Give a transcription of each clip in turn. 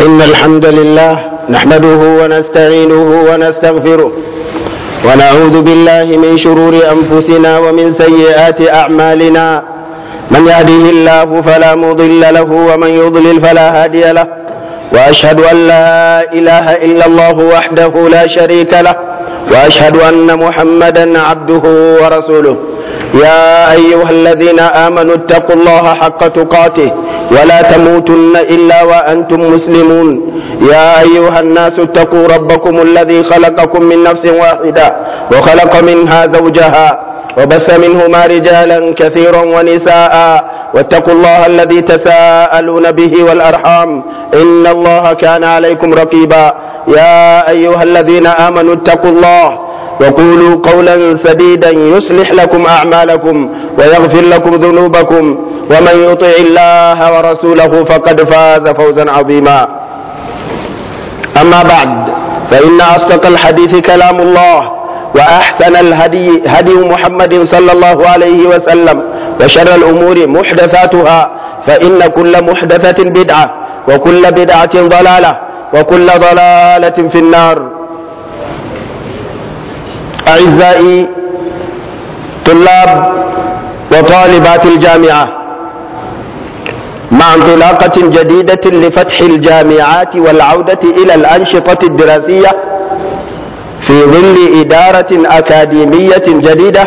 إن الحمد لله نحمده ونستعينه ونستغفره ونعوذ بالله من شرور أنفسنا ومن سيئات أعمالنا من يهده الله فلا مضل له ومن يضلل فلا هادي له وأشهد أن لا إله إلا الله وحده لا شريك له وأشهد أن محمدا عبده ورسوله يا أيها الذين آمنوا اتقوا الله حق تقاته ولا تموتن إلا وأنتم مسلمون يا أيها الناس اتقوا ربكم الذي خلقكم من نفس واحدة وخلق منها زوجها وبث منهما رجالا كثيرا ونساء واتقوا الله الذي تساءلون به والأرحام إن الله كان عليكم رقيبا يا أيها الذين آمنوا اتقوا الله وقولوا قولا سديدا يصلح لكم أعمالكم ويغفر لكم ذنوبكم ومن يطع الله ورسوله فقد فاز فوزا عظيما أما بعد فإن أصدق الحديث كلام الله وأحسن الهدي هدي محمد صلى الله عليه وسلم وشر الأمور محدثاتها فإن كل محدثة بدعة وكل بدعة ضلالة وكل ضلالة في النار أعزائي طلاب وطالبات الجامعة مع انطلاقة جديدة لفتح الجامعات والعودة إلى الأنشطة الدراسية في ظل إدارة أكاديمية جديدة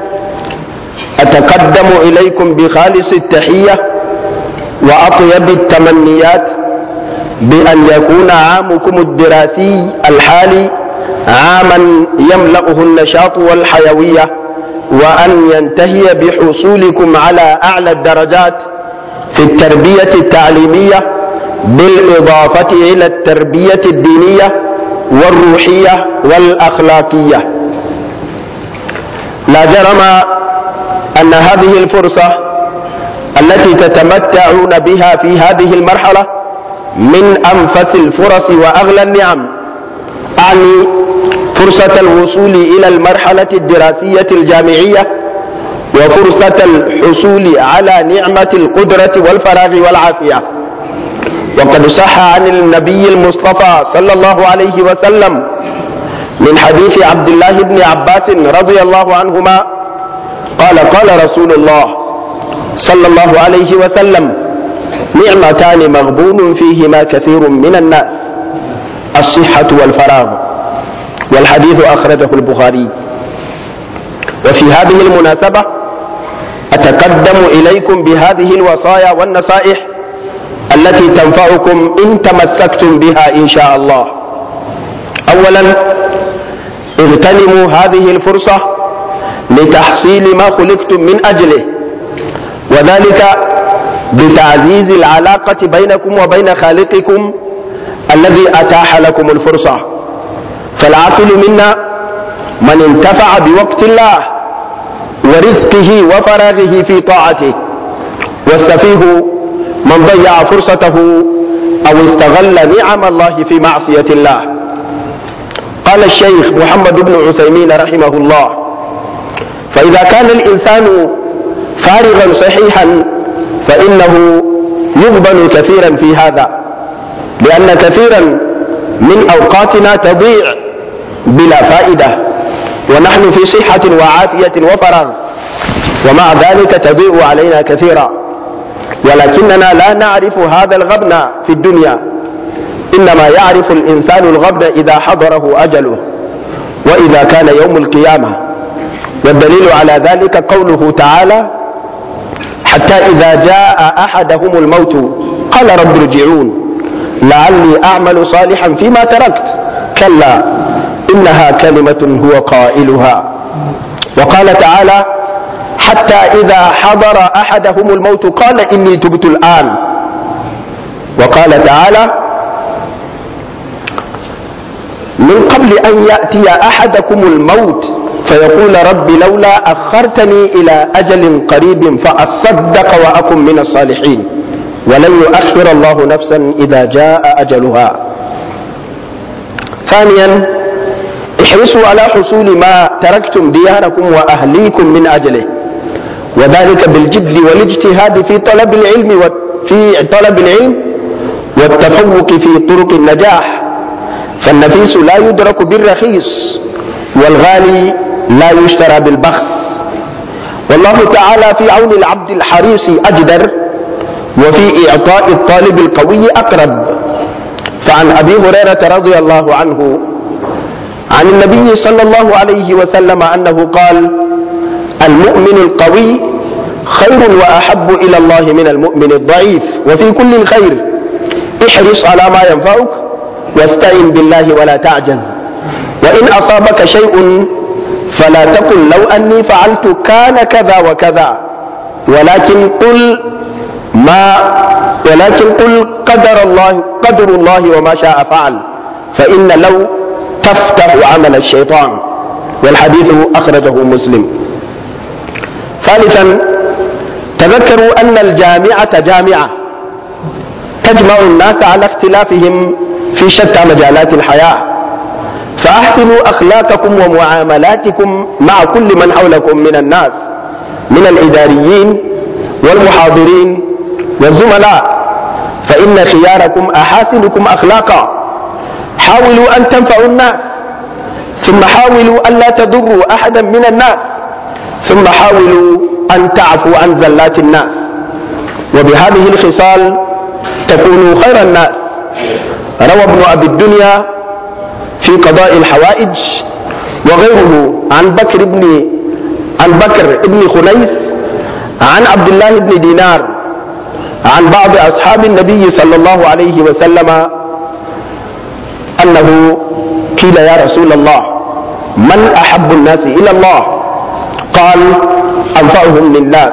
أتقدم إليكم بخالص التحية وأطيب التمنيات بأن يكون عامكم الدراسي الحالي عاما يملأه النشاط والحيوية وأن ينتهي بحصولكم على أعلى الدرجات في التربية التعليمية بالإضافة إلى التربية الدينية والروحية والأخلاقية لا جرم أن هذه الفرصة التي تتمتعون بها في هذه المرحلة من أنفس الفرص وأغلى النعم أعني فرصة الوصول إلى المرحلة الدراسية الجامعية وفرصة الحصول على نعمة القدرة والفراغ والعافية وقد صح عن النبي المصطفى صلى الله عليه وسلم من حديث عبد الله بن عباس رضي الله عنهما قال قال رسول الله صلى الله عليه وسلم نعمتان مغبون فيهما كثير من الناس الصحة والفراغ والحديث أخرجه البخاري وفي هذه المناسبة أتقدم إليكم بهذه الوصايا والنصائح التي تنفعكم إن تمسكتم بها إن شاء الله أولا اغتنموا هذه الفرصة لتحصيل ما خلقتم من أجله وذلك بتعزيز العلاقة بينكم وبين خالقكم الذي أتاح لكم الفرصة فالعاقل منا من انتفع بوقت الله ورزقه وفراغه في طاعته والسفيه من ضيع فرصته أو استغل نعم الله في معصية الله قال الشيخ محمد بن عثيمين رحمه الله فإذا كان الإنسان فارغا صحيحا فإنه يغبن كثيرا في هذا لأن كثيرا من أوقاتنا تضيع بلا فائدة ونحن في صحة وعافية وفراغ ومع ذلك تضيء علينا كثيرا ولكننا لا نعرف هذا الغبن في الدنيا إنما يعرف الإنسان الغبن إذا حضره أجله وإذا كان يوم القيامة والدليل على ذلك قوله تعالى حتى إذا جاء أحدهم الموت قال رب ارجعون لعلي أعمل صالحا فيما تركت كلا إنها كلمة هو قائلها وقال تعالى حتى إذا حضر أحدهم الموت قال إني تبت الآن وقال تعالى من قبل أن يأتي أحدكم الموت فيقول رب لولا أخرتني إلى أجل قريب فأصدق وأكن من الصالحين ولن يؤخر الله نفسا إذا جاء أجلها ثانيا احرصوا على حصول ما تركتم دياركم وأهليكم من أجله وذلك بالجد والاجتهاد في طلب العلم وفي طلب العلم والتفوق في طرق النجاح فالنفيس لا يدرك بالرخيص والغالي لا يشترى بالبخس والله تعالى في عون العبد الحريص أجدر وفي إعطاء الطالب القوي أقرب فعن أبي هريرة رضي الله عنه عن النبي صلى الله عليه وسلم أنه قال المؤمن القوي خير وأحب إلى الله من المؤمن الضعيف وفي كل خير احرص على ما ينفعك واستعن بالله ولا تعجز وإن أصابك شيء فلا تقل لو أني فعلت كان كذا وكذا ولكن قل ما ولكن قل قدر الله قدر الله وما شاء فعل فإن لو تفتح عمل الشيطان والحديث أخرجه مسلم ثالثا تذكروا أن الجامعة جامعة تجمع الناس على اختلافهم في شتى مجالات الحياة فأحسنوا أخلاقكم ومعاملاتكم مع كل من حولكم من الناس من الإداريين والمحاضرين والزملاء فإن خياركم أحاسنكم أخلاقا حاولوا أن تنفعوا الناس ثم حاولوا ألا تضروا أحدا من الناس ثم حاولوا أن تعفوا عن زلات الناس وبهذه الخصال تكونوا خير الناس روى ابن أبي الدنيا في قضاء الحوائج وغيره عن بكر بن عن بكر بن خنيس عن عبد الله بن دينار عن بعض أصحاب النبي صلى الله عليه وسلم أنه قيل يا رسول الله من أحب الناس إلى الله قال أنفعهم للناس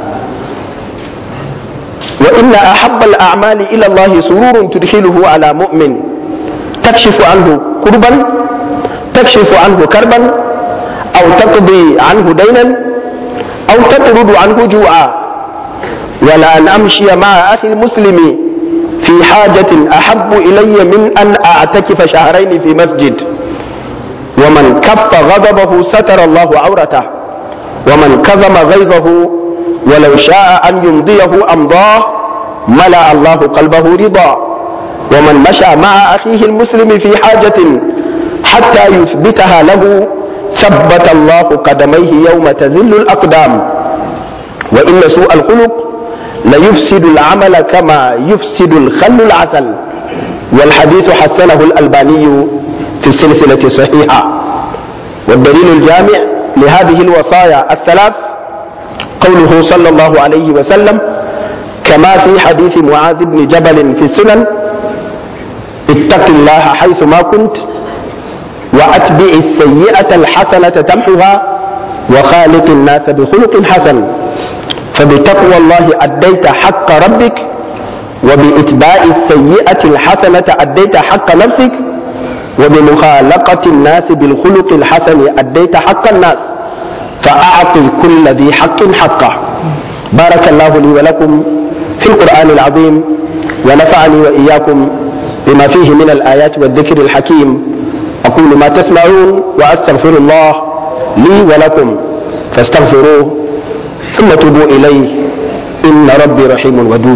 وإن أحب الأعمال إلى الله سرور تدخله على مؤمن تكشف عنه كربا تكشف عنه كربا أو تقضي عنه دينا أو تطرد عنه جوعا ولا أن أمشي مع أخي المسلم في حاجة أحب إلي من أن أعتكف شهرين في مسجد ومن كف غضبه ستر الله عورته ومن كظم غيظه ولو شاء أن يمضيه أمضاه ملأ الله قلبه رضا ومن مشى مع أخيه المسلم في حاجة حتى يثبتها له ثبت الله قدميه يوم تزل الأقدام وإن سوء الخلق ليفسد العمل كما يفسد الخل العسل والحديث حسنه الألباني في السلسلة الصحيحة والدليل الجامع لهذه الوصايا الثلاث قوله صلى الله عليه وسلم كما في حديث معاذ بن جبل في السنن اتق الله حيث ما كنت واتبع السيئة الحسنة تمحها وخالق الناس بخلق حسن فبتقوى الله أديت حق ربك وبإتباع السيئة الحسنة أديت حق نفسك وبمخالقة الناس بالخلق الحسن أديت حق الناس فأعطي كل ذي حق حقه بارك الله لي ولكم في القرآن العظيم ونفعني وإياكم بما فيه من الآيات والذكر الحكيم أقول ما تسمعون وأستغفر الله لي ولكم فاستغفروه ثم توبوا إليه إن ربي رحيم ودود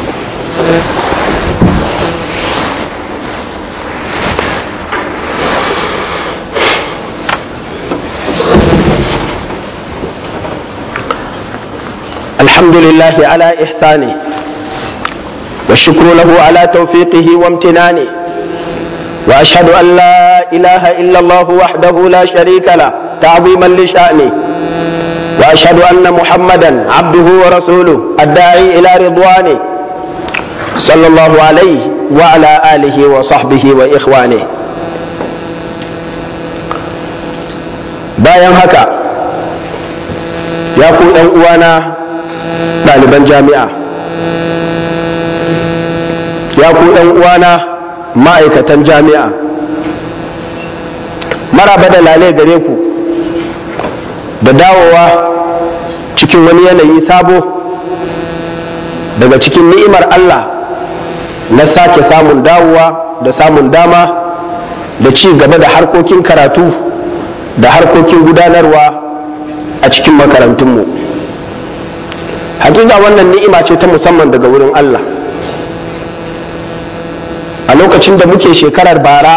الحمد لله على إحسانه والشكر له على توفيقه وامتنانه وأشهد أن لا إله إلا الله وحده لا شريك له تعظيما لشأنه واشهد ان محمدا عبده ورسوله الداعي الى رضوانه صلى الله عليه وعلى اله وصحبه واخوانه bayan haka ya ku ɗan uwana ɗaliban jami'a ya ku ɗan uwana ma'aikatan jami'a maraba da lale gare ku da dawowa cikin wani yanayi sabo daga cikin ni'imar Allah na sake samun dawowa da samun dama da ci gaba da harkokin karatu da harkokin gudanarwa a cikin makarantunmu hakika wannan ni'ima ce ta musamman daga wurin Allah a lokacin da muke shekarar bara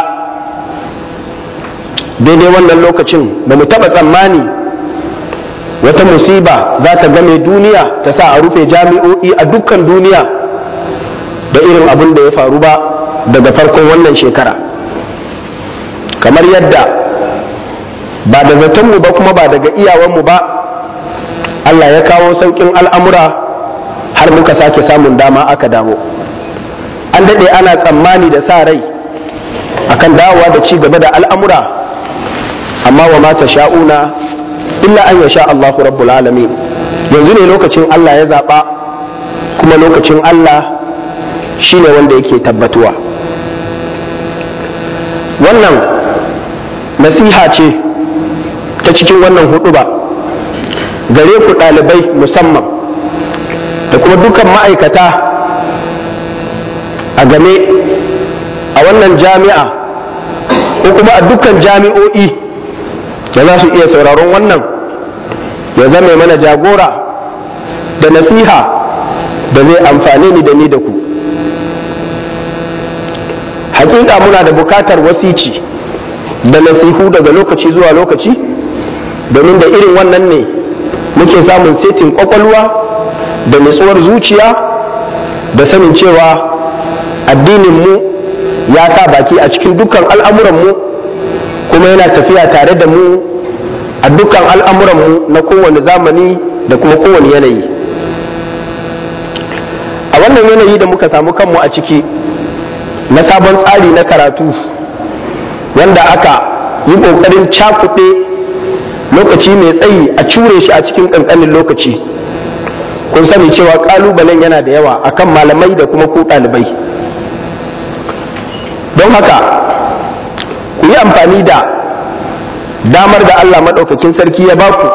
daidai wannan lokacin ba mu taɓa tsammani wata musiba za ta game duniya ta sa a rufe jami'o'i a dukkan duniya da irin abin da ya faru ba daga farkon wannan shekara kamar yadda ba da zatonmu ba kuma ba daga iyawanmu ba Allah ya kawo sauƙin al'amura har muka sake samun dama aka dawo an daɗe ana tsammani da sa rai akan dawowa da ci gaba da al'amura amma wa mata sha'una illa an ya sha Allahu rabbul alamin yanzu ne lokacin Allah ya zaɓa kuma lokacin Allah shine wanda yake tabbatuwa wannan nasiha ce ta cikin wannan hudu ba gare ku ɗalibai musamman da kuma dukan ma'aikata a game a wannan jami'a ko kuma a dukkan jami'o'i da za su iya sauraron wannan ya zame mana jagora da nasiha da zai amfane ni da ni da ku hakika muna da bukatar wasici da nasihu daga lokaci zuwa lokaci domin da irin wannan ne muke samun setin kwakwalwa da nutsuwar zuciya da sanin cewa addininmu ya sa baki a cikin dukkan al'amuranmu kuma yana tafiya tare da mu a dukkan al'amuranmu na kowane zamani da kuma kowane yanayi a wannan yanayi da muka samu kanmu a ciki na sabon tsari na karatu wanda aka yi ƙoƙarin cakuɗe lokaci mai tsayi a cure shi a cikin ƙanƙanin lokaci kun sani cewa ƙalubalen yana da yawa akan malamai da kuma ku ɗalibai don haka ku yi amfani da damar da Allah maɗaukakin sarki ya baku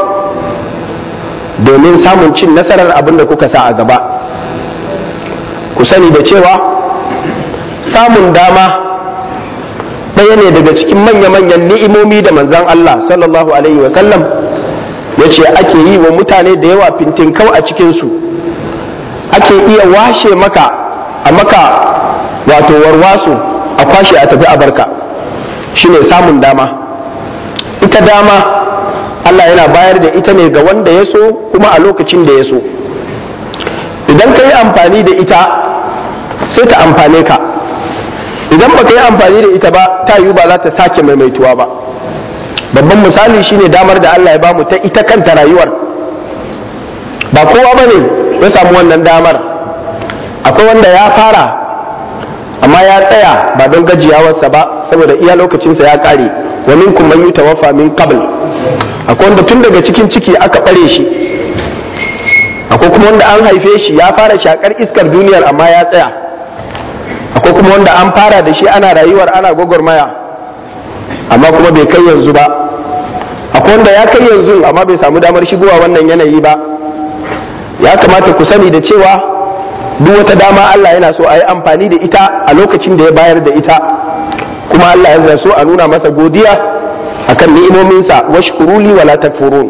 domin samun cin nasarar abin da kuka sa a gaba ku sani da cewa samun dama ɗaya ne daga cikin manya-manyan ni'imomi da manzan Allah sallallahu alaihi wasallam ya ce ake yi wa mutane da yawa fintinkau a cikinsu ake iya washe maka a maka wato warwaso a kwashe a tafi a barka shine samun dama ita dama Allah yana bayar da ita ne ga wanda ya so kuma a lokacin da ya so idan ka yi amfani da ita sai ta amfane ka idan ba ka yi amfani da ita ba ta yiwu ba za ta sake maimaituwa ba babban misali shine damar da Allah ya bamu ta ita kanta rayuwar ba kowa ba ne ya samu wannan damar akwai wanda ya fara amma ya tsaya ba don gajiyawarsa ba saboda iya lokacinsa ya kare wa minkum man yutawaffa min qabl akwai wanda tun daga cikin ciki aka bare shi akwai kuma wanda an haife shi ya fara shakar iskar duniyar amma ya tsaya akwai kuma wanda an fara da shi ana rayuwar ana gwagwarmaya amma kuma bai kai yanzu ba akwai wanda ya kai yanzu amma bai samu damar shigowa wannan yanayi ba ya kamata ku sani da cewa duk wata dama Allah yana so a yi amfani da ita a lokacin da ya bayar da ita kuma Allah ya so a nuna masa godiya akan ni'imominsa washkuruli wala takfurun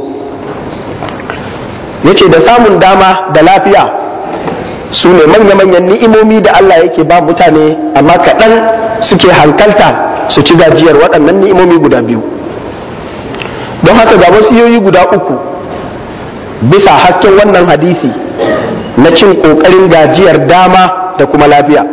yace da samun dama da lafiya su ne manya-manyan ni'imomi da Allah yake ba mutane amma kaɗan suke hankalta su ci gajiyar waɗannan ni'imomi guda biyu don haka ga wasiyoyi guda uku bisa hasken wannan hadisi na cin ƙoƙarin gajiyar dama da kuma lafiya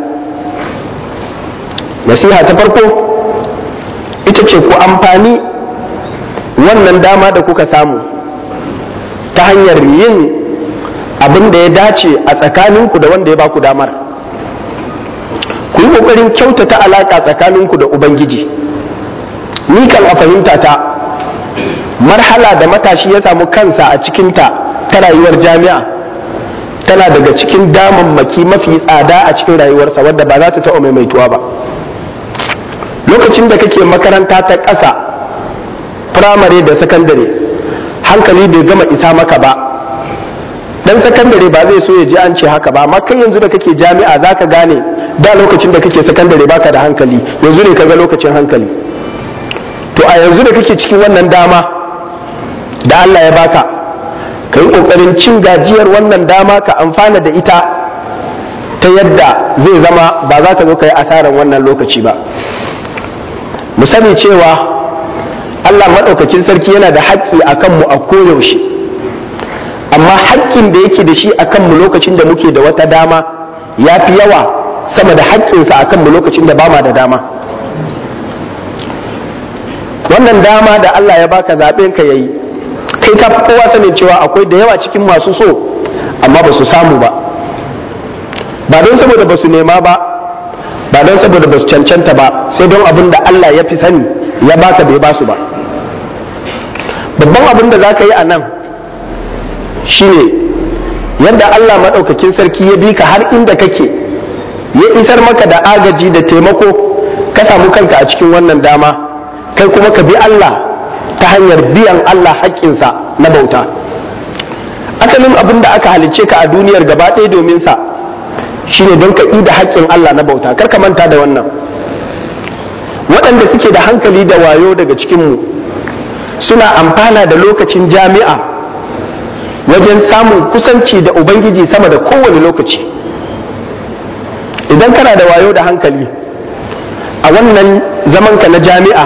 nasiha ta farko ita ce ku amfani wannan dama da kuka samu ta hanyar yin abin da ya dace a tsakaninku da wanda ya baku damar ku yi ƙoƙarin kyautata alaƙa tsakaninku da ubangiji ni kan a fahimta ta marhala da matashi ya samu kansa a cikinta ta rayuwar jami'a tana daga cikin damammaki mafi tsada a cikin rayuwarsa wadda ba za ta taɓa maimaituwa ba lokacin da kake makaranta ta ƙasa firamare da sakandare hankali bai gama isa maka ba dan sakandare ba zai so ya ji an ce haka ba amma kai yanzu da kake jami'a za ka gane da lokacin da kake sakandare baka da hankali yanzu ne kaga lokacin hankali to a yanzu da kake cikin wannan dama da Allah ya baka ka yi ƙoƙarin cin gajiyar wannan dama ka amfana da ita ta yadda zai zama ba za ka zo ka yi asarar wannan lokaci ba mu sani cewa Allah maɗaukakin sarki yana da haƙƙi a kanmu a koyaushe amma haƙƙin da yake da shi a kanmu lokacin da muke da wata dama ya fi yawa sama da haƙƙinsa a kanmu lokacin da ba ma da dama wannan dama da Allah ya baka zaɓen ka yayi kai ka fi kowa sanin cewa akwai da yawa cikin masu so amma ba su samu ba ba don saboda ba su nema ba ba don saboda ba su cancanta ba sai don abin da Allah ya fi sani ya baka bai ba su ba babban abin da za ka yi a nan shine yadda Allah maɗaukakin sarki ya bi ka har inda kake ya isar maka da agaji da taimako ka samu kanka a cikin wannan dama kai kuma ka bi Allah ta hanyar biyan Allah haƙƙinsa na bauta asalin abin da aka halicce ka a duniyar gaba ɗaya domin sa shine don ka da haƙƙin Allah na bauta kar ka manta da wannan waɗanda suke da hankali da wayo daga cikinmu suna amfana da lokacin jami'a wajen samun kusanci da ubangiji sama da kowane lokaci idan kana da wayo da hankali a wannan zamanka na jami'a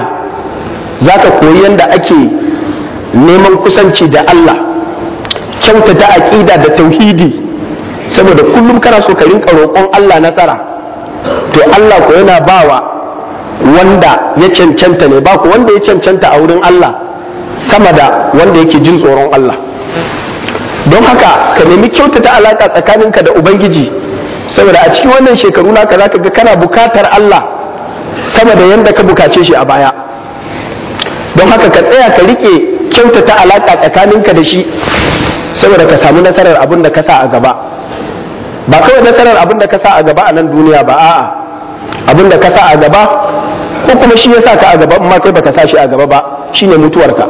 za ka koyi yadda ake neman kusanci da Allah kyautata aƙida da tauhidi saboda kullum kana so ka rinka roƙon Allah nasara to Allah ko yana bawa wanda ya cancanta ne ba ku wanda ya cancanta a wurin Allah sama da wanda yake jin tsoron Allah don haka ka nemi kyautata alaka tsakaninka da ubangiji saboda a cikin wannan shekaru naka zaka ga kana bukatar Allah sama da yanda ka bukace shi a baya don haka ka tsaya ka rike kyautata alaka tsakaninka da shi saboda ka samu nasarar abin da ka sa a gaba ba kawai nasarar abin da ka sa a gaba a nan duniya ba a'a abin da ka sa a gaba ko kuma shi ya sa ka a gaba amma kai baka sa shi a gaba ba shine mutuwarka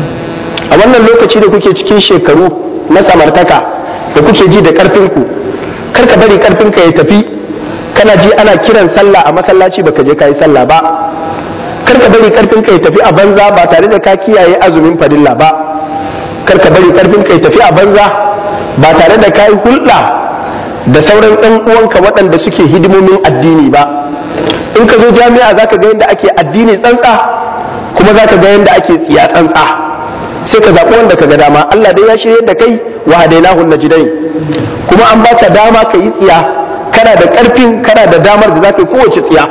a wannan lokaci da kuke cikin shekaru na samartaka da kuke ji da karfinku kar ka bari karfinka ya tafi kana ji ana kiran sallah a masallaci baka je kayi sallah ba kar ka bari karfinka ya tafi a banza ba tare da ka kiyaye azumin fadilla ba kar ka bari karfinka ya tafi a banza ba tare da kayi hulɗa da sauran ɗan uwanka waɗanda suke hidimomin addini ba in ka zo jami'a za ka ga yadda ake addini tsantsa kuma za ka ga yadda ake tsiya tsantsa sai ka zaɓi wanda ka ga dama Allah dai ya shirya da kai wa hadainahu najdain kuma an baka dama ka yi tsiya kana da ƙarfin kana da damar da za ka yi kowace tsiya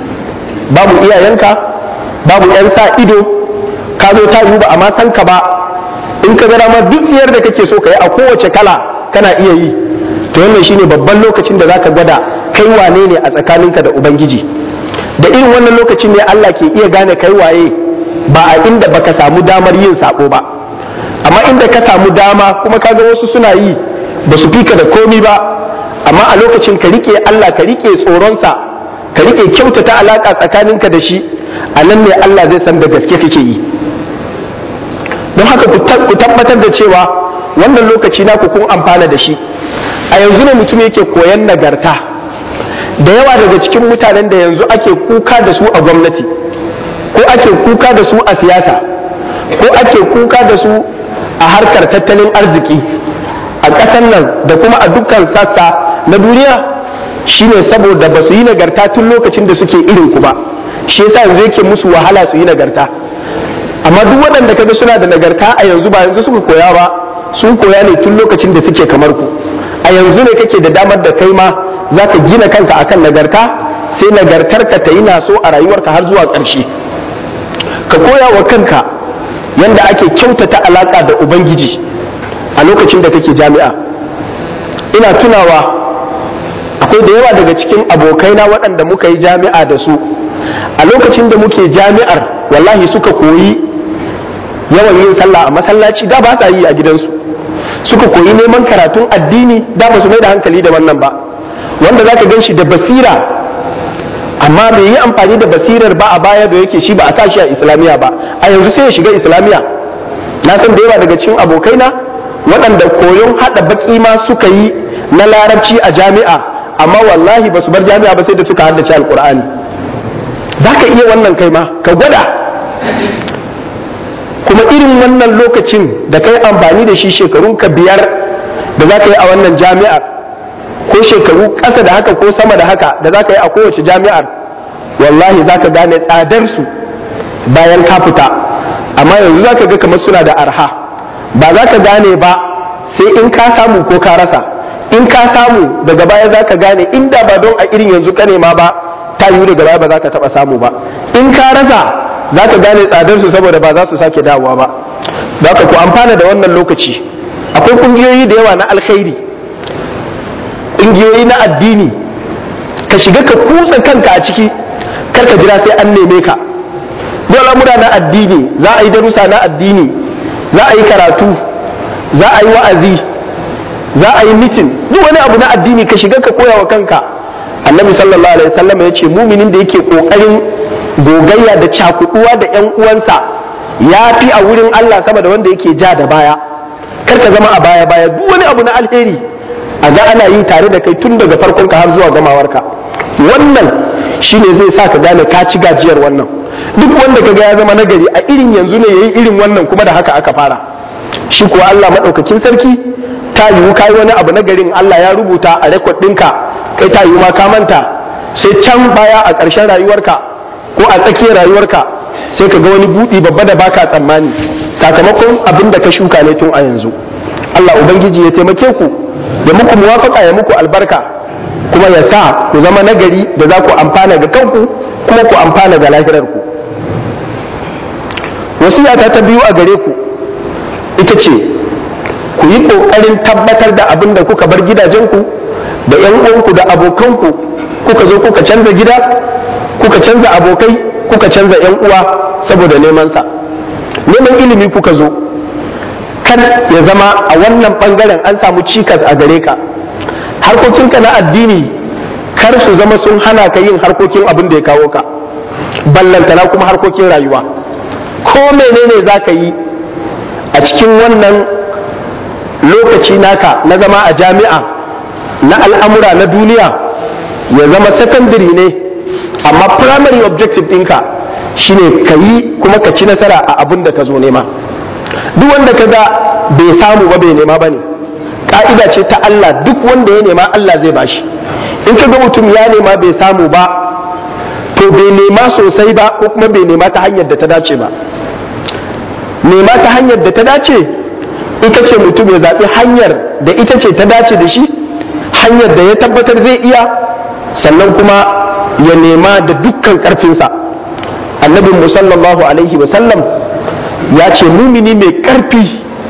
babu iyayenka babu yan sa ido ka zo ta yi ba amma san ka ba in ka ga dama duk tsiyar da kake so ka yi a kowace kala kana iya yi to wannan shine babban lokacin da zaka gwada kai wane ne a tsakaninka da ubangiji da irin wannan lokacin ne Allah ke iya gane kai waye ba a inda baka samu damar yin sako ba amma inda ka samu dama kuma kaga wasu suna yi ba su fika da komi ba amma a lokacin ka rike Allah ka rike tsoronsa ka rike kyautata alaka tsakaninka da shi a nan ne Allah zai san da gaske kake yi don haka ku tabbatar da cewa wannan lokaci naku kun amfana da shi a yanzu ne mutum yake koyan nagarta da yawa daga cikin mutanen da yanzu ake kuka da su a gwamnati ko ake kuka da su a siyasa ko ake kuka da su a harkar tattalin arziki a ƙasar nan da kuma a dukkan sassa na duniya shine saboda ba su yi nagarta tun lokacin da suke irin ku ba shi yasa yanzu yake musu wahala su yi nagarta amma duk waɗanda kaga suna da nagarta a yanzu ba yanzu suka koya ba sun koya ne tun lokacin da suke kamar ku a yanzu ne kake da damar da kai ma za ka gina kanka akan nagarta sai nagartarka ta yi naso a rayuwarka har zuwa ƙarshe ka koya wa kanka yadda ake kyautata alaƙa da ubangiji a lokacin da kake jami'a ina tunawa akwai da yawa daga cikin abokaina waɗanda muka yi jami'a da su a lokacin da muke jami'ar wallahi suka koyi yawan yin sallah a masallaci da ba sa yi a gidansu suka koyi neman karatun addini da ba su mai da hankali da wannan ba wanda za ka gan shi da basira amma bai yi amfani da basirar ba a baya da yake shi ba a sa shi a islamiyya ba a yanzu sai ya shiga islamiyya na san da yawa daga cikin abokaina waɗanda koyon haɗa baƙi ma suka yi na larabci a jami'a amma wallahi ba su bar jami'a ba sai da suka haddace alkur'ani za ka iya wannan kai ma ka gwada kuma irin wannan lokacin da kai amfani da shi shekarun ka biyar da za ka yi a wannan jami'ar ko shekaru ƙasa da haka ko sama da haka da za ka yi a kowace jami'ar wallahi za ka gane tsadarsu bayan ka fita amma yanzu za ka ga kamar suna da arha ba za ka gane ba sai in ka samu ko ka rasa in ka samu daga baya za ka gane inda ba don a irin yanzu ka nema ba ta yiwu daga baya ba za ka taɓa samu ba in ka rasa za ka gane tsadarsu saboda ba za su sake dawowa ba za ka ku amfana da wannan lokaci akwai ƙungiyoyi da yawa na alkhairi ƙungiyoyi na addini ka shiga ka kutsa kanka a ciki kar ka jira sai an neme ka dole mura na addini za a yi darussa na addini za a yi karatu za a yi wa'azi za a yi mitin duk wani abu na addini ka shiga ka koya wa kanka annabi sallallahu alaihi wasallam ya ce muminin da yake kokarin gogayya da cakuduwa da yan uwansa ya fi a wurin Allah sama da wanda yake ja da baya kar ka zama a baya baya duk wani abu na alheri a ga ana yi tare da kai tun daga farkon ka har zuwa gamawarka wannan shine zai sa ka gane ka ci gajiyar wannan duk wanda ka ga ya zama nagari a irin yanzu ne yayi irin wannan kuma da haka aka fara shi kuwa Allah madaukakin sarki ta yiwu kai wani abu nagarin Allah ya rubuta a rekod ɗinka kai ta yiwu ma ka manta sai can baya a ƙarshen rayuwarka ko a tsakiyar rayuwarka sai ka ga wani buɗi babba da baka tsammani sakamakon abin da ka shuka ne tun a yanzu Allah ubangiji ya taimake ku ya muku muwafaka ya muku albarka kuma ya sa ku zama nagari da za ku amfana ga kanku kuma ku amfana ga lahirarku wasiyata ta biyu a gare ku ita ce ku yi ƙoƙarin tabbatar da abin da kuka bar gidajenku da 'yan uwanku da abokanku kuka zo kuka canza gida kuka canza abokai kuka canza 'yan uwa saboda neman sa neman ilimi kuka zo kan ya zama a wannan bangaren an samu cikas a gare ka harkokinka na addini kar su zama sun hana ka yin harkokin abin da ya kawo ka ballantana kuma harkokin rayuwa ko menene za ka yi a cikin wannan lokaci naka na zama a jami'a na al'amura na duniya ya zama secondary ne amma primary objective ɗinka shine ka yi kuma ka ci nasara a abin da ka zo nema duk wanda ka ga bai samu ba bai nema ba ne ƙa'ida ce ta Allah duk wanda ya nema Allah zai bashi in ka ga mutum ya nema bai samu ba to bai nema sosai ba ko kuma bai nema ta hanyar da ta dace ba nema ta hanyar da ta dace ita ce mutum ya zaɓi hanyar da ita ce ta dace da shi hanyar da ya tabbatar zai iya sannan kuma ya nema da dukkan ƙarfinsa annabin musallallahu alaihi wasallam ya ce mumini mai ƙarfi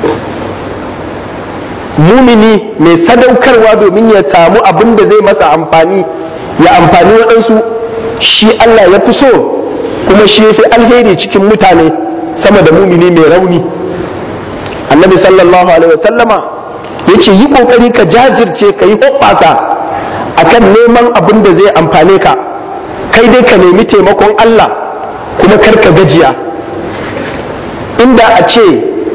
mumini mai sadaukarwa domin ya samu abin da zai masa amfani ya amfani waɗansu shi Allah ya fi so kuma shi ya fi alheri cikin mutane sama da mumini mai rauni annabi sallallahu alaihi wasallama ya ce yi ƙoƙari ka jajirce ka yi hoɓɓasa akan neman abin da zai amfane ka kai dai ka nemi taimakon Allah kuma kar ka gajiya inda a ce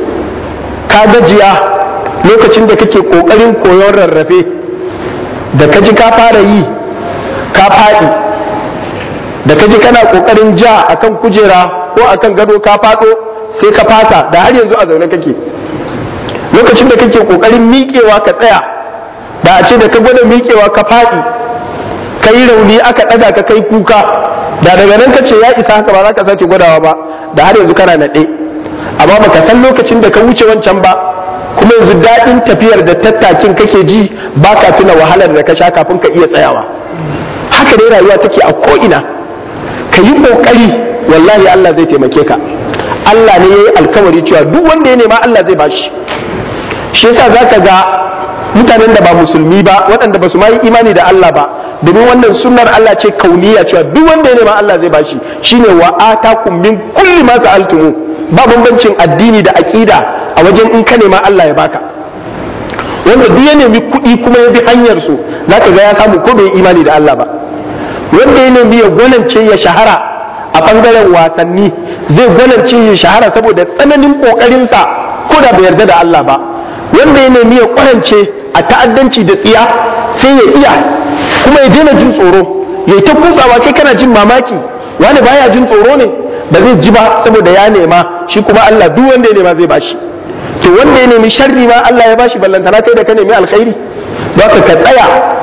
ka gajiya lokacin da kake kokarin koyon rarrafe da ka ji ka fara yi ka faɗi da ka ji kana kokarin ja akan kujera ko akan gado ka faɗo sai ka fasa da har yanzu a zaune kake lokacin da kake kokarin miƙewa ka tsaya da a ce da ka gwada miƙewa ka faɗi ka yi rauni aka ɗaga ka kai kuka da daga nan ka ce ya isa haka ba za ka sake gwadawa ba da har yanzu kana naɗe amma baka san lokacin da ka wuce wancan ba kuma yanzu daɗin tafiyar da tattakin kake ji ba ka tuna wahalar da ka sha kafin ka iya tsayawa haka dai rayuwa take a ko'ina ka yi ƙoƙari wallahi Allah zai taimake ka Allah ne ya yi alkawari cewa duk wanda ya nema Allah zai bashi shi yasa za ka ga mutanen da ba musulmi ba waɗanda ba su ma yi imani da Allah ba domin wannan sunnar Allah ce kauniya cewa duk wanda ya nema Allah zai bashi shine wa atakum min kulli ma sa'altumu ba bambancin addini da aqida a wajen in ka nema Allah ya baka wanda duk ya nemi kuɗi kuma ya bi hanyar su zaka ga ya samu ko bai imani da Allah ba wanda ya nemi ya gwanance ya shahara a bangaren wasanni zai gwanance ya shahara saboda tsananin kokarinsa ko da bai yarda da Allah ba wanda ya nemi ya kwarance a ta'addanci da tsiya sai ya iya kuma ya daina jin tsoro ya yi ta kusawa kai kana jin mamaki wani baya jin tsoro ne ba zai ji ba saboda ya nema shi kuma Allah duk wanda ya nema zai bashi to wanda ya nemi sharri ma Allah ya bashi ballantana kai da ka nemi alkhairi don ka tsaya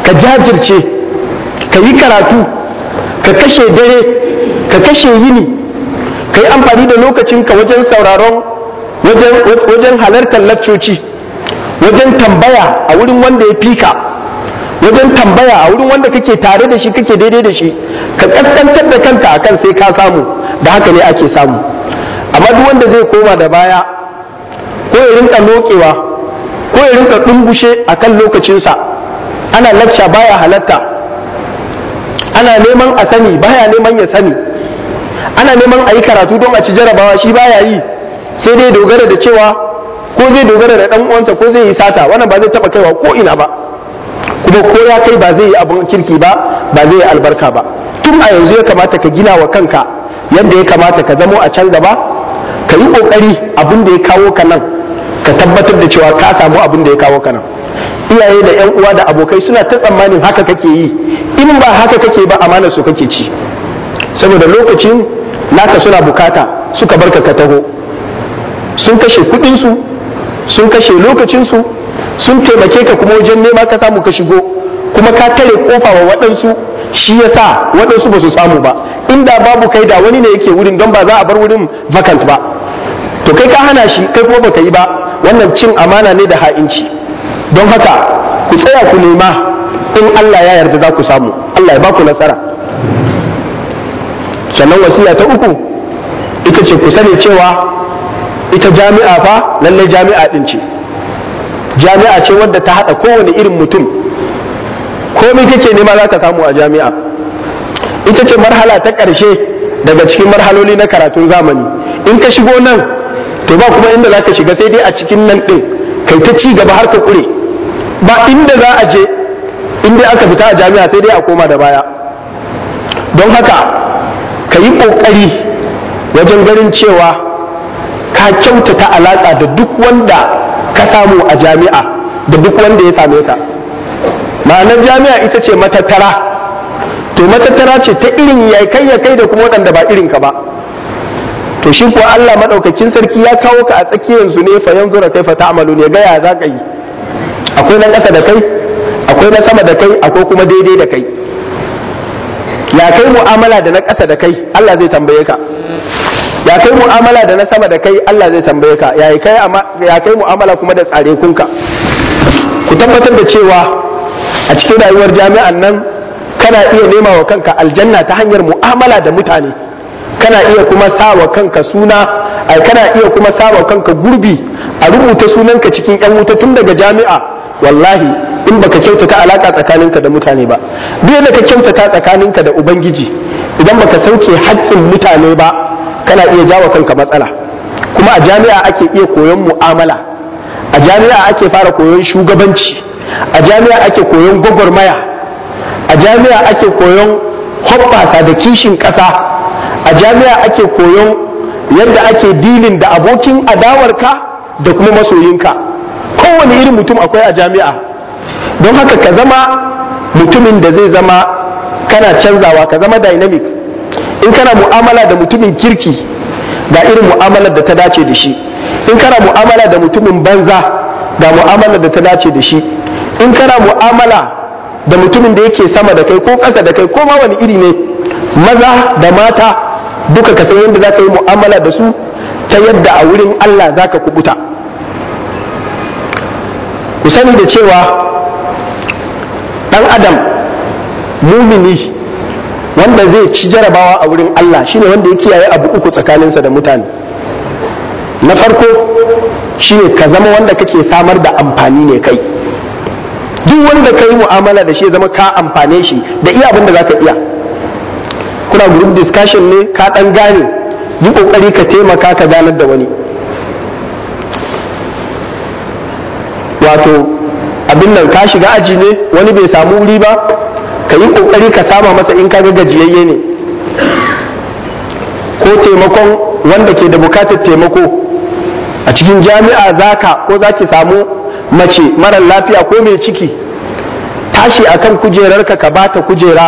ka jajirce ka yi karatu ka kashe dare ka kashe yini ka yi amfani da lokacinka wajen sauraron wajen halartar laccoci wajen tambaya a wurin wanda ya fika wajen tambaya a wurin wanda kake tare da shi kake daidai da shi ka kaskantar da kanka akan sai ka samu da haka ne ake samu amma duk wanda zai koma da baya ko ya rinka lokewa ko ya rinka dumbushe akan lokacinsa ana lacca baya halatta ana neman a sani baya neman ya sani ana neman a yi karatu don a ci jarabawa shi baya yi sai dai dogara da cewa ko zai dogara da dan uwansa ko zai yi sata wannan ba zai taba kaiwa ko ina ba kuma ko ya kai ba zai yi abin kirki ba ba zai yi albarka ba tun a yanzu ya kamata ka gina wa kanka yadda ya kamata ka zamo a can gaba ka yi kokari abin da ya kawo ka nan ka tabbatar da cewa ka samu abin da ya kawo ka nan iyaye da yan uwa da abokai suna ta tsammanin haka kake yi in ba haka kake ba amana su kake ci saboda lokacin naka suna bukata suka barka ka taho sun kashe kudinsu sun kashe lokacinsu sun taimake ka kuma wajen nema ka samu ka shigo kuma ka tare kofa wa waɗansu shi ya sa waɗansu ba su samu ba inda babu kai da wani ne yake wurin don ba za a bar wurin vacant ba to kai ka hana shi kai kuma baka yi ba wannan cin amana ne da ha'inci don haka ku tsaya ku nema in Allah ya yarda za ku samu Allah ya ba ku nasara sannan wasiya ta uku ita ce ku sani cewa ita jami'a fa lallai jami'a din ce jami'a ce wadda ta haɗa kowane irin mutum komai kake nema za ka samu a jami'a ita ce marhala ta ƙarshe daga cikin marhaloli na karatun zamani in ka shigo nan to ba kuma inda za ka shiga sai dai a cikin nan ɗin kai ta ci gaba har ka ƙure ba inda za a je inda aka fita a jami'a sai dai a koma da baya don haka ka yi ƙoƙari wajen ganin cewa ka kyautata alaƙa da duk wanda ka samu a jami'a da duk wanda ya same ka ma'anar jami'a ita ce matattara to matattara ce ta irin ya kai ya kai da kuma waɗanda ba irin ka ba to shi kuwa Allah maɗaukakin sarki ya kawo ka a tsakiyar su ne fa yanzu kai fa ta'malu ne gaya za ka yi akwai na ƙasa da kai akwai na sama da kai akwai kuma daidai da kai ya kai mu'amala da na ƙasa da kai Allah zai tambaye ka ya kai mu'amala da na sama da kai Allah zai tambaye ka ya kai ya kai mu'amala kuma da tsare kunka ku tabbatar da cewa a cikin rayuwar jami'an nan kana iya nema wa kanka aljanna ta hanyar mu'amala da mutane kana iya kuma sawa kanka suna ai kana iya kuma sawa kanka gurbi a rubuta sunanka cikin yan wuta tun daga jami'a wallahi in baka kyautata alaka tsakaninka da mutane ba duk da ka kyautata tsakaninka da ubangiji idan baka sauke haƙƙin mutane ba kana iya jawo kanka matsala kuma a jami'a ake iya koyon mu'amala a jami'a ake fara koyon shugabanci a jami'a ake koyon gwagwarmaya a jami'a ake koyon hoɓɓasa da kishin ƙasa a jami'a ake koyon yadda ake dilin da abokin adawarka da kuma masoyinka kowane irin mutum akwai a jami'a don haka ka zama mutumin da zai zama kana canzawa ka zama dynamic in kana mu'amala da mutumin kirki ga irin mu'amalar da ta dace da shi in kana mu'amala da mutumin banza ga mu'amalar da ta dace da shi in kana mu'amala da mutumin da yake sama da kai ko ƙasa da kai ko ma wani iri ne maza da mata duka ka san yadda za ka yi mu'amala da su ta yadda a wurin Allah za ka kubuta ku sani da cewa ɗan adam mumini wanda zai ci jarabawa a wurin Allah shine wanda ya kiyaye abu uku tsakaninsa da mutane na farko shine ka zama wanda kake samar da amfani ne kai duk wanda ka yi mu'amala da shi zama ka amfane shi da iya abin da za ka iya kuna group discussion ne ka dan gane yi kokari ka taimaka ka ganar da wani wato abin nan ka shiga aji ne wani bai samu wuri ba ka yi kokari ka sama masa in kaga gajiyayye ne ko taimakon wanda ke da bukatar taimako a cikin jami'a zaka ko za ki samu mace mara lafiya ko mai ciki tashi akan kujerarka ka bata kujera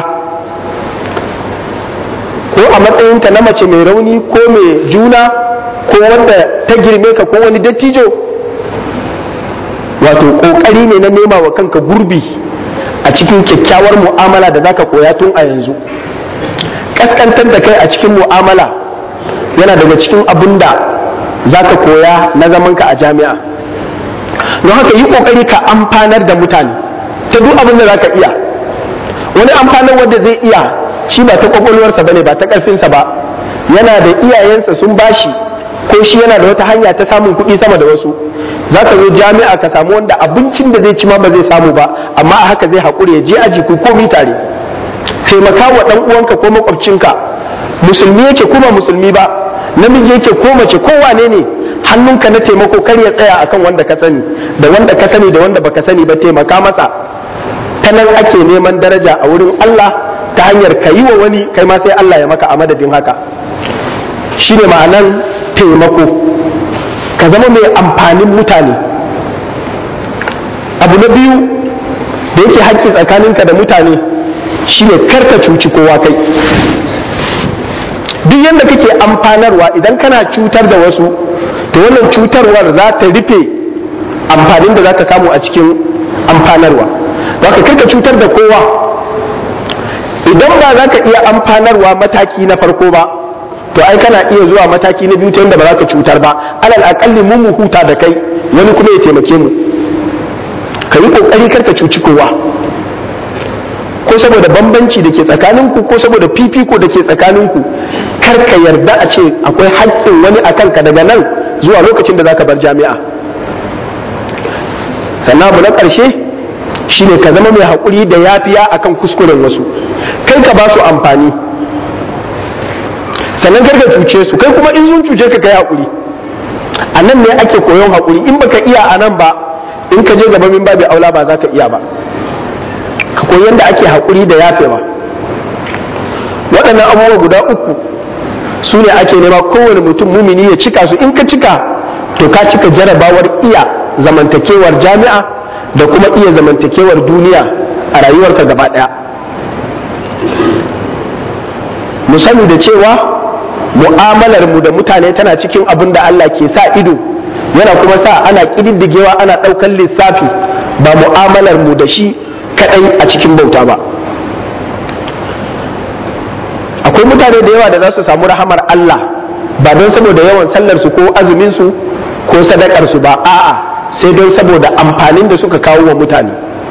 ko a matsayinta na mace mai rauni ko mai juna ko wanda ta girme ka ko wani dattijo wato kokari ne na nema wa kanka gurbi a cikin kyakkyawar mu'amala da zaka koya tun a yanzu kaskantar da kai a cikin mu'amala yana daga cikin abin da zaka koya na zamanka a jami'a don haka yi kokari ka amfanar da mutane ta duk abin da zaka iya wani amfanar wanda zai iya shi ba ta kwakwalwarsa bane ba ta karfinsa ba yana da iyayensa sun bashi ko shi yana da wata hanya ta samun kuɗi sama da wasu za ka zo jami'a ka samu wanda abincin da zai ci ma ba zai samu ba amma a haka zai haƙuri ya je aji ku komi tare taimaka wa ɗan uwanka ko makwabcinka musulmi yake kuma musulmi ba namiji yake ko mace ko wane ne hannunka na taimako kar ya tsaya akan wanda ka sani da wanda ka sani da wanda baka sani ba taimaka masa ta nan ake neman daraja a wurin Allah ta hanyar ka yi wa wani kai ma sai Allah ya maka a madadin haka shi ne ma'anan taimako ka zama mai amfanin mutane abu na biyu da yake haƙƙi tsakaninka da mutane shine karka cuci kowa kai duk yadda kake amfanarwa idan kana cutar da wasu to wannan cutarwar za ta rufe amfanin da za ka samu a cikin amfanarwa za ka karka cutar da kowa idan ba za ka iya amfanarwa mataki na farko ba to ai kana iya zuwa mataki na biyu ta yadda ba za ka cutar ba alal akalli mun mu huta da kai wani kuma ya taimake mu ka yi kokari karka cuci kowa ko saboda bambanci da ke tsakaninku ko saboda fifiko da ke tsakaninku kar ka yarda a ce akwai haƙƙin wani a kanka daga nan zuwa lokacin da za ka bar jami'a sannan abu na ƙarshe shine ka zama mai haƙuri da yafiya akan kuskuren wasu kai ka ba su amfani sannan kar ka cuce su kai kuma in sun cuce ka kai haƙuri a nan ne ake koyon haƙuri in baka iya a nan ba in ka je gaba min babu aula ba za ka iya ba ka koyi yadda ake haƙuri da yafewa waɗannan abubuwa guda uku su ne ake nema kowane mutum mumini ya cika su in ka cika to ka cika jarabawar iya zamantakewar jami'a da kuma iya zamantakewar duniya a rayuwarka gaba ɗaya mu sani da cewa mu'amalar mu da mutane tana cikin abin da Allah ke sa ido yana kuma sa ana ƙididdigewa ana ɗaukar lissafi ba mu'amalar mu da shi kaɗai a cikin bauta ba akwai mutane da yawa da za su samu rahamar Allah ba don saboda yawan sallarsu ko azuminsu ko sadakarsu ba a'a sai don saboda amfanin da suka kawo wa mutane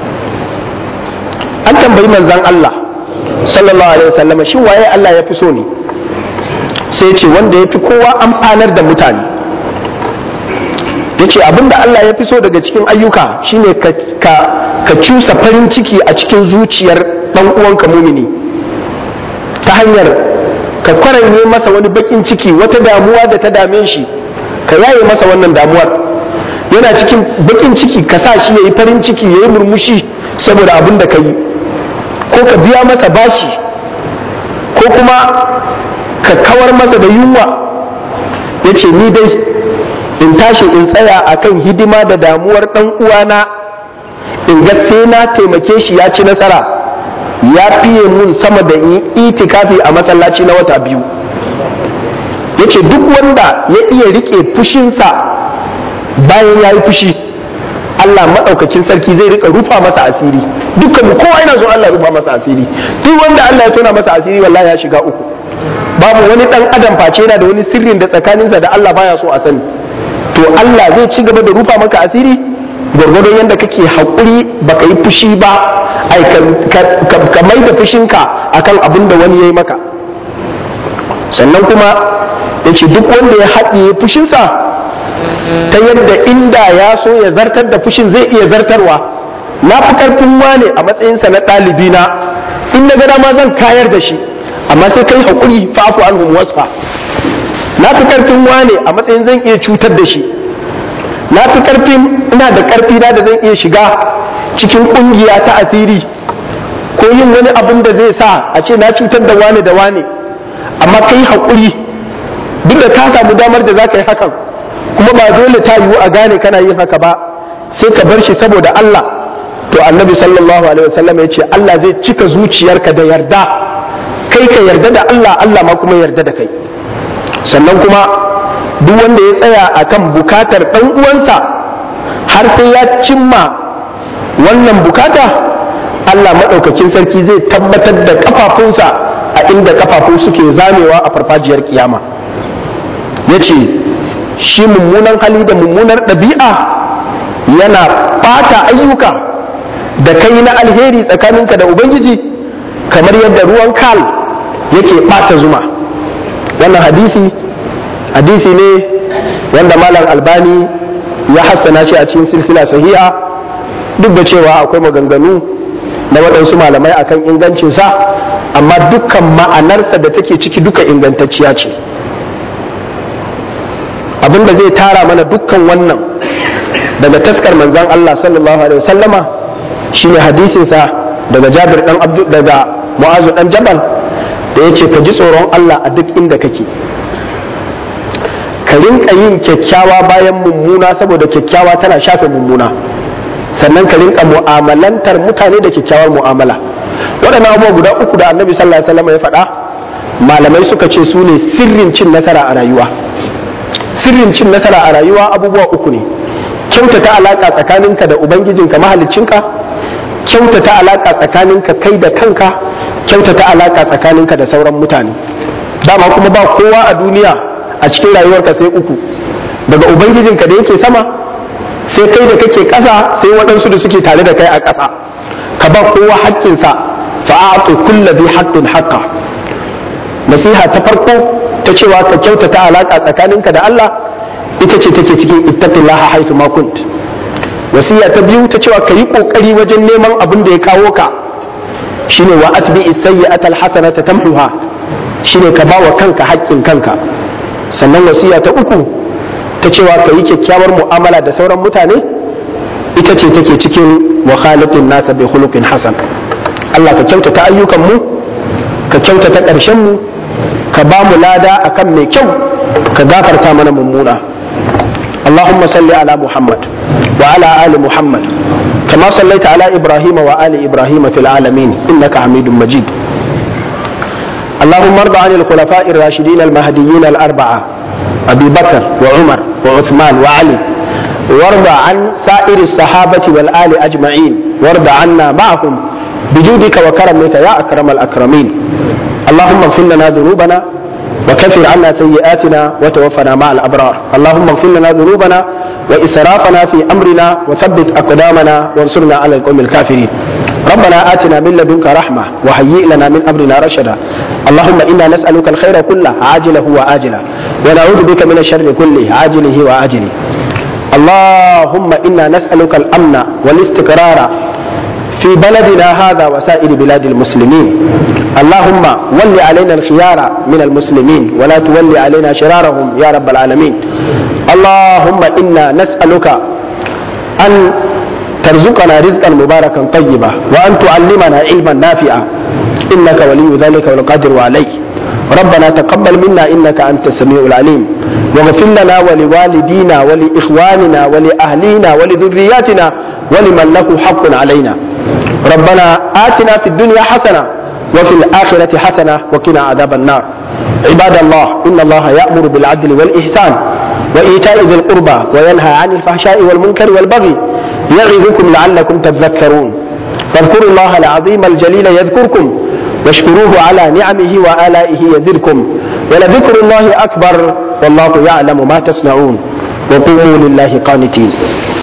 an tambayi manzan Allah sallallahu alaihi wasallam shi waye Allah ya fi so ne sai ce wanda ya fi kowa amfanar da mutane ya ce abinda Allah ya fi so daga cikin ayyuka shine ka, ka, ka cusa farin ciki a cikin zuciyar ɗan uwanka mumini ta hanyar ka kwaranye masa wani bakin ciki wata damuwa da ta dame shi ka yaye masa wannan damuwar yana cikin bakin ciki ka sa shi ya yi farin ciki ya yi murmushi saboda abin da ka yi ko ka biya masa bashi ko kuma ka kawar masa da yunwa ya ce ni dai in tashi in tsaya akan hidima da damuwar ɗan uwana in ga sai na taimake shi ya ci nasara ya fiye mun sama da yi itikafi a masallaci na wata biyu ya ce duk wanda ya iya rike fushinsa bayan ya yi fushi Allah maɗaukakin sarki zai rika rufa masa asiri dukkan mu kowa yana so Allah rufa masa asiri duk wanda Allah ya tona masa asiri wallahi ya shiga uku babu wani ɗan adam face yana da wani sirrin da tsakaninsa da Allah baya so a sani to Allah zai ci gaba da rufa maka asiri gwargwadon yadda kake haƙuri baka yi fushi ba ai ka mai da fushinka akan abin da wani ya yi maka sannan kuma ya ce duk wanda ya haɗiye fushinsa ta yadda inda ya so ya zartar da fushin zai iya zartarwa na fi karfin wane a matsayinsa na ɗalibina in na gada ma zan kayar da shi amma sai kai haƙuri fa'afu an wasfa na fi karfin wane a matsayin zan iya cutar da shi na fi karfin ina da karfi na da zan iya shiga cikin kungiya ta asiri ko yin wani abin da zai sa a ce na cutar da wane da wane amma ka yi haƙuri duk da ka samu damar da za ka yi hakan kuma ba dole ta yiwu a gane kana yin haka ba sai ka bar shi saboda Allah to annabi sallallahu alaihi wasallam ya ce Allah zai cika zuciyarka da yarda kai ka yarda da Allah Allah ma kuma yarda da kai sannan kuma duk wanda ya tsaya akan bukatar ɗan uwansa har sai ya cimma wannan bukata Allah maɗaukakin sarki zai tabbatar da kafafunsa a inda kafafu suke zamewa a farfajiyar kiyama ya ce shi mummunan hali da mummunar ɗabi'a yana ɓata ayyuka da kai na alheri tsakaninka da ubangiji kamar yadda ruwan kal yake ɓata zuma wannan hadisi hadisi ne wanda malam albani ya hassana shi a cikin silsila sahiha duk da cewa akwai maganganu na waɗansu malamai akan ingancinsa amma dukkan ma'anarsa da take ciki duka ingantacciya ce abinda zai tara mana dukkan wannan daga taskar manzan Allah sallallahu alaihi wasallama shine hadisinsa daga Jabir dan Abdu daga Mu'azu dan Jabal da yace ka ji tsoron Allah a duk inda kake ka rinka yin kyakkyawa bayan mummuna saboda kyakkyawa tana shafe mummuna sannan ka rinka mu'amalantar mutane da kyakkyawar mu'amala waɗannan abubuwa guda uku da annabi sallallahu alaihi wasallam ya faɗa malamai suka ce su ne sirrin cin nasara a rayuwa sirrin cin nasara a rayuwa abubuwa uku ne kyautata alaka tsakaninka da ubangijinka mahaliccinka kyautata alaka tsakaninka kai da kanka kyautata alaka tsakaninka da sauran mutane dama kuma ba kowa a duniya a cikin rayuwarka sai uku daga ubangijinka da yake sama sai kai da kake ƙasa sai waɗansu da suke tare da kai a ƙasa ka ba kowa haƙƙinsa fa'atu kulla bi haqqin haqqa nasiha ta farko ta cewa ka kyautata alaka tsakaninka da Allah ita ce take cikin ittaqillaha haythu ma kunt wasiya ta biyu ta cewa ka yi kokari wajen neman abin da ya kawo ka shine wa atbi as-sayyi'ata al-hasanata tamhuha shine ka ba wa kanka haƙƙin kanka sannan wasiya ta uku ta cewa ka yi kyakkyawar mu'amala da sauran mutane ita ce take cikin mukhaliqin nasa bi khuluqin hasan Allah ka kyautata ayyukan mu ka kyautata ƙarshen mu ka ba mu lada akan mai kyau ka gafarta mana mummuna اللهم صل على محمد وعلى آل محمد كما صليت على إبراهيم وآل إبراهيم في العالمين إنك حميد مجيد اللهم ارض عن الخلفاء الراشدين المهديين الأربعة أبي بكر وعمر وعثمان وعلي وارض عن سائر الصحابة والآل أجمعين وارض عنا معهم بجودك وكرمك يا أكرم الأكرمين اللهم اغفر لنا ذنوبنا وكفر عنا سيئاتنا وتوفنا مع الأبرار اللهم اغفر لنا ذنوبنا وإسرافنا في أمرنا وثبت أقدامنا وانصرنا على القوم الكافرين ربنا آتنا من لدنك رحمة وهيئ لنا من أمرنا رشدا اللهم إنا نسألك الخير كله عاجله وآجله ونعوذ بك من الشر كله عاجله وآجله اللهم إنا نسألك الأمن والاستقرار في بلدنا هذا وسائر بلاد المسلمين اللهم ول علينا الخيار من المسلمين ولا تولي علينا شرارهم يا رب العالمين اللهم إنا نسألك أن ترزقنا رزقا مباركا طيبا وأن تعلمنا علما نافعا إنك ولي ذلك والقادر عليه ربنا تقبل منا إنك أنت السميع العليم واغفر لنا ولوالدينا ولإخواننا ولأهلينا ولذرياتنا ولمن له حق علينا ربنا آتنا في الدنيا حسنة وفي الآخرة حسنة وقنا عذاب النار عباد الله إن الله يأمر بالعدل والإحسان وإيتاء ذي القربى وينهى عن الفحشاء والمنكر والبغي يعظكم لعلكم تذكرون فاذكروا الله العظيم الجليل يذكركم واشكروه على نعمه وآلائه يزدكم ولذكر الله أكبر والله يعلم ما تصنعون وقوموا لله قانتين